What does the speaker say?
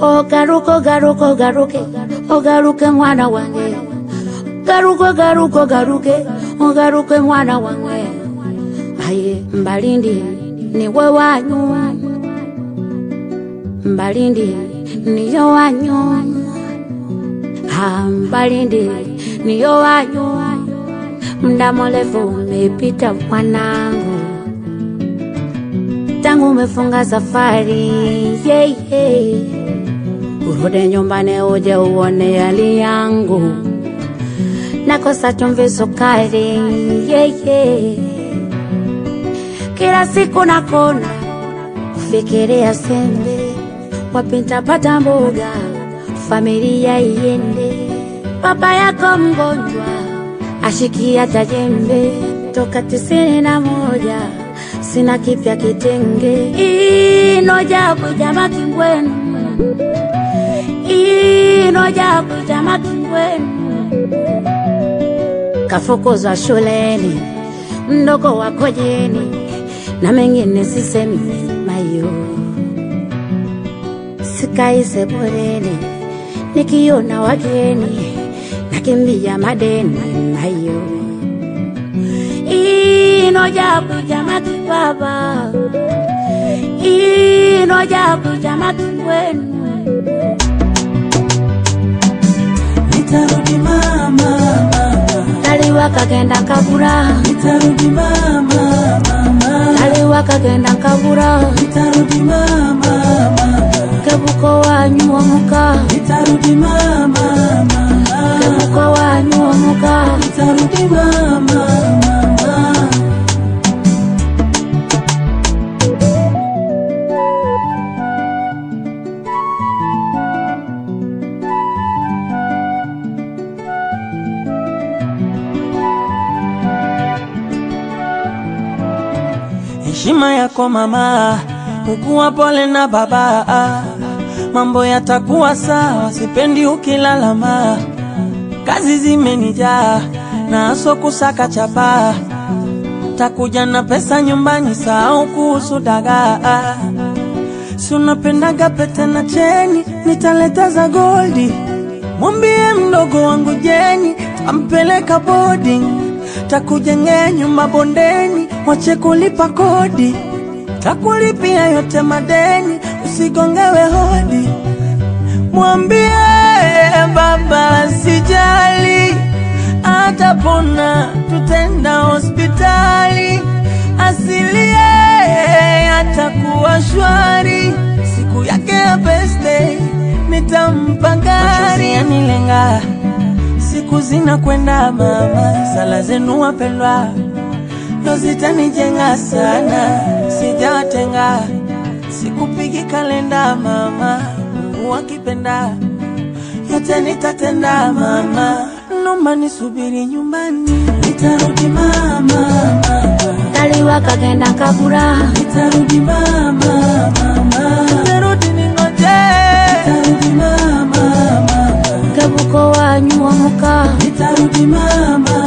ogaruka ogaruka ogaruke ogaruke mwana wange garuka garuka ogaruke ogaruke mwana wange aye mbalindi niwe wanyu mbalindi niyo wanyu Ah, mbalindi niyo wanyu mda mrefu umepita mwanangu tangu umefunga safari yeah, yeah. urudi nyumbani uje uone hali yangu nakosa chumvi sukari yeah, yeah. kila siku nakona kufikiria sembe wapi nitapata mboga familia iende baba yako mgonjwa ashikia tajembe toka tisini na moja sina kipya kitenge inoja kujama kingwenu inoja kujama kingwenu kafukuzwa shuleni mdogo wako jeni na mengine sisemi mayo sikai sebuleni nikiona wageni nakimbia madeni mayo inoja kujama kibaba inoja kujama kingwenu Nitarudi mama, mama. taliwa kagenda kabura Nitarudi mama, mama. taliwa kagenda kabura Nitarudi mama, mama. kebuko wanyu omuka Nitarudi mama, mama. kebuko wanyu omuka Nitarudi mama, mama. Heshima yako mama, ukuwa pole na baba, mambo yatakuwa sawa, sipendi ukilalama. Kazi zimenijaa na aso kusaka chapa, takuja na pesa nyumbani, sahau kuhusu dagaa. Si unapendaga pete na cheni, nitaleta za goldi. Mwambie mdogo wangu Jeni, tampeleka boarding, takujengea nyumba bondeni, wache kulipa kodi, takulipia yote madeni, usigongewe hodi. Mwambie baba sijali, atapona, tutenda hospitali, asilie atakuwa shwari, siku yake ya birthday nitampa gari yanilenga, siku zinakwenda mama, sala zenu wapendwa ndo zitanijenga sana, sijawatenga, sikupigi kalenda mama, Mungu akipenda yote nitatenda mama, nomba nisubiri nyumbani, nitarudi mama, mama. taliwa kagenda kabura Nitarudi mama, mama. Nitarudi ningoje. Nitarudi mama, mama. kebuko wanyu omuka Nitarudi mama,